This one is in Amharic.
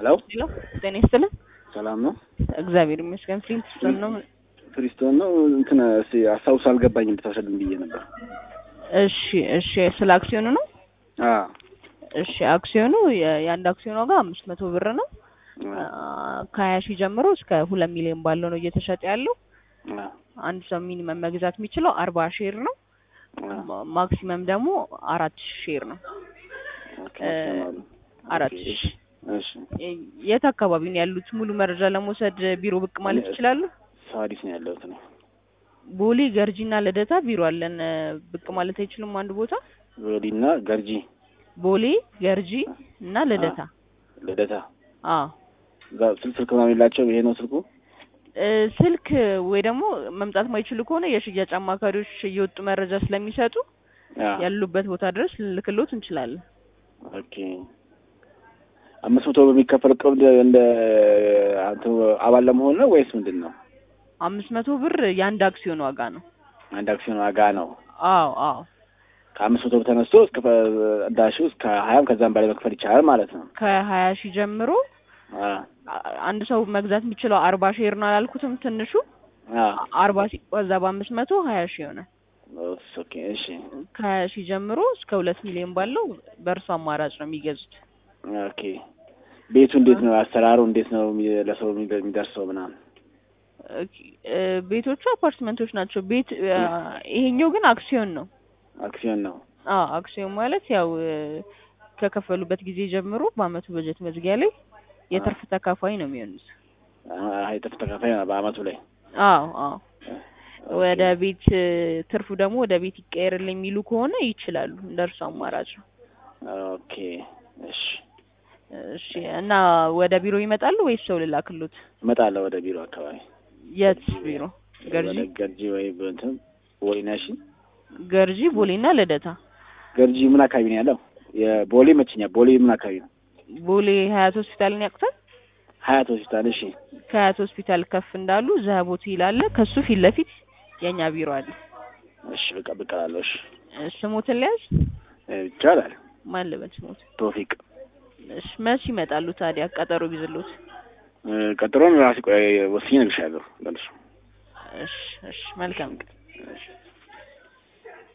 ሄሎ ሄሎ ጤና ይስጥልን። ሰላም ነው? እግዚአብሔር ይመስገን። ፍሊንትስቶን ነው። ፍሪስቶን ነው። እንትን እስኪ አስታውስ አልገባኝም እንድታስረዱኝ ብዬ ነበር። እሺ እሺ። ስለ አክሲዮኑ ነው። አ እሺ አክሲዮኑ የ- የአንድ አክሲዮን ዋጋ አምስት መቶ ብር ነው። ከሀያ ሺህ ጀምሮ እስከ ሁለት ሚሊዮን ባለው ነው እየተሸጠ ያለው። አ አንድ ሰው ሚኒመም መግዛት የሚችለው አርባ ሼር ነው። ማ- ማክሲመም ደግሞ አራት ሼር ነው። ኦኬ አራት ኦኬ፣ ሺህ እሺ የት አካባቢ ነው ያሉት? ሙሉ መረጃ ለመውሰድ ቢሮ ብቅ ማለት ይችላሉ። ሳዲስ ነው ያለሁት ነው። ቦሌ ገርጂና ልደታ ቢሮ አለን። ብቅ ማለት አይችሉም? አንድ ቦታ ወዲና ገርጂ ቦሌ ገርጂ እና ልደታ። ልደታ አዎ እዛ ስልክ ስልክ ምናምን የላቸውም። ይሄ ነው ስልኩ። እ ስልክ ወይ ደግሞ መምጣት ማይችሉ ከሆነ የሽያጭ አማካሪዎች እየወጡ መረጃ ስለሚሰጡ አ ያሉበት ቦታ ድረስ ልልክሎት እንችላለን። ኦኬ አምስት መቶ በሚከፈል ቀብድ እንደ አንተ አባል ለመሆን ነው ወይስ ምንድን ነው? አምስት መቶ ብር የአንድ አክሲዮን ዋጋ ነው። አንድ አክሲዮን ዋጋ ነው። አዎ አዎ ከአምስት መቶ ብር ተነስቶ እስከ እንዳሹ እስከ ሀያም ከዛም በላይ መክፈል ይቻላል ማለት ነው። ከሀያ ሺህ ጀምሮ አ አ- አንድ ሰው መግዛት የሚችለው አርባ ሼር ነው አላልኩትም? ትንሹ አ አርባ ሲባዛ በአምስት መቶ ሀያ ሺህ ይሆናል። ኦኬ እሺ ከሀያ ሺህ ጀምሮ እስከ ሁለት ሚሊዮን ባለው በእርሱ አማራጭ ነው የሚገዙት። ኦኬ ቤቱ እንዴት ነው? አሰራሩ እንዴት ነው? የሚ- ለሰው የሚደ- የሚደርሰው ምናምን ኦኬ፣ እ ቤቶቹ አፓርትመንቶች ናቸው። ቤት እ ይሄኛው ግን አክሲዮን ነው። አክሲዮን ነው። አዎ አክሲዮን ማለት ያው እ ከከፈሉበት ጊዜ ጀምሮ በአመቱ በጀት መዝጊያ ላይ የትርፍ ተካፋይ ነው የሚሆኑት። አ- የጥፍ ተካፋይ ነው በአመቱ ላይ አዎ አዎ ወደ ቤት እ ትርፉ ደግሞ ወደ ቤት ይቀየርልኝ የሚሉ ከሆነ ይችላሉ። እንደ እርሱ አማራጭ ነው። ኦኬ እሺ እሺ እና ወደ ቢሮ ይመጣሉ ወይስ ሰው ልላክሉት? እመጣለሁ ወደ ቢሮ አካባቢ የት ቢሮ? ገርጂ ወደ ገርጂ ወይ እንትን ቦሌ ነሽ? ገርጂ፣ ቦሌና ልደታ። ገርጂ ምን አካባቢ ነው ያለው? የቦሌ መችኛ ቦሌ ምን አካባቢ ነው? ቦሌ ሀያት ሆስፒታልን ያውቁታል? ሀያት ሆስፒታል። እሺ ከሀያት ሆስፒታል ከፍ እንዳሉ ዘቦት ይላለ። ከሱ ፊት ለፊት የኛ ቢሮ አለ። እሺ በቃ ብቅ እላለሁ። እሺ እ ስሞትን ሊያዝ እ ይቻላል። ማን ልበል ስሞት? ቶፊቅ እሺ መች ይመጣሉ ታዲያ? ቀጠሮ ቢዝሎት። እ ቀጥሮን ራሴ ቆይ ወስኜ እነግርሻለሁ። መልሱ እሺ እሺ መልካም እሺ